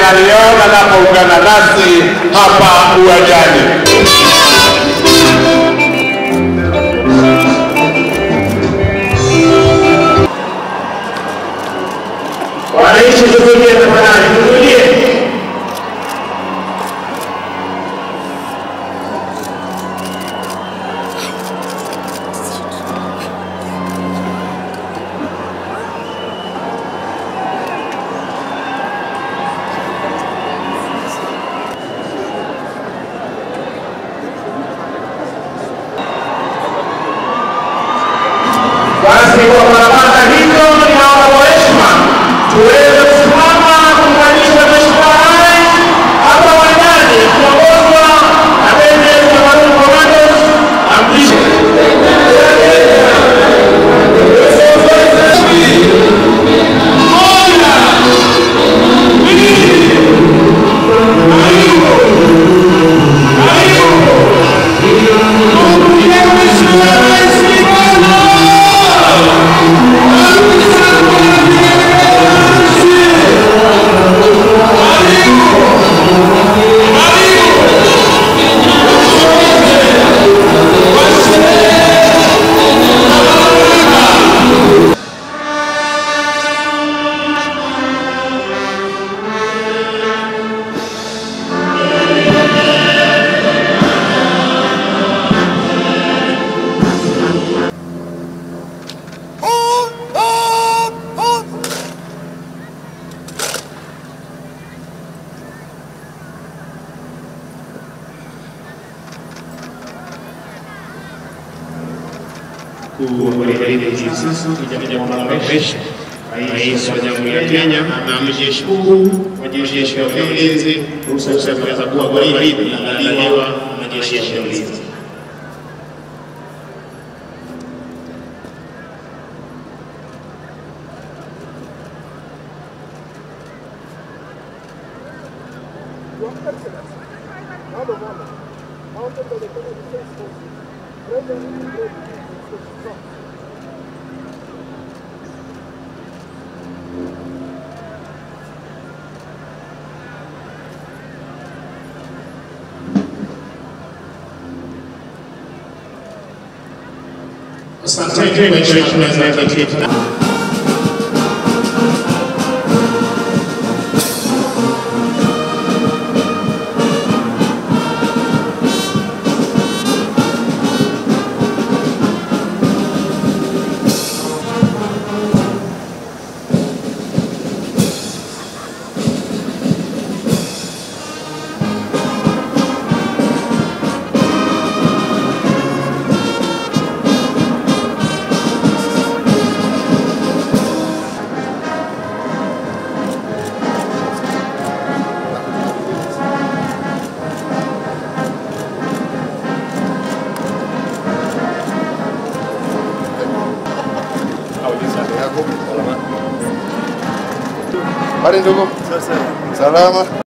aliona anapoungana nasi hapa uwanjani. Wananchi, tutulie tafadhali, tutulie. Basi kwa barabara hizo, ninaomba kwa heshima tuweze kusimama kuunganisha Mheshimiwa Rais hapa uwanjani kiongozwa na bendi yetu ya Maroon Commandos amlishe Rais wa Jamhuri ya Kenya na Amiri Mkuu wa Jeshi la Ulinzi ruhusa ya kuweza kuwa gwaridi inaandaliwa na Jeshi la Ulinzi. Asante kwa heshima za Habari ndugu, salama.